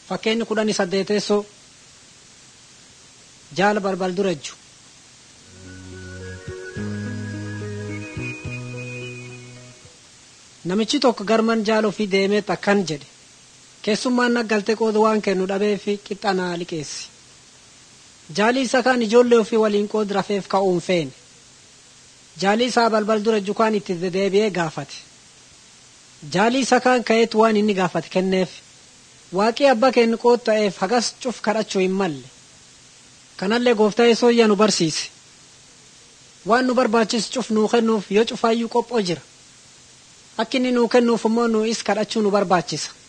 Fakkeenyi kudhanii saddeeteessoo jaala balbal dura jechu. Namichi tokko garman jaala ofii deemee akkan jedhe keessummaan naggaltee qooda waan kennu dhabee fi qixxa naa liqeessi. Jaalii isa kaan ijoollee ofii waliin qoodi rafeef ka'uun feene. Jaalii isaa balbal dura jukaan itti dedeebi'ee gaafate. Jaalii isa kaan ka'eetu waan inni gaafate kenneef. Waaqii abbaa kennu qood ta'eef hagas cuf kadhachuu hin malle. Kanallee gooftaa yesooyyaa nu barsiise. Waan nu barbaachisu cuf nuu kennuuf yoo cufaayyuu qophoo jira. Akka inni nuu kennuuf immoo nu is kadhachuu nu barbaachisa.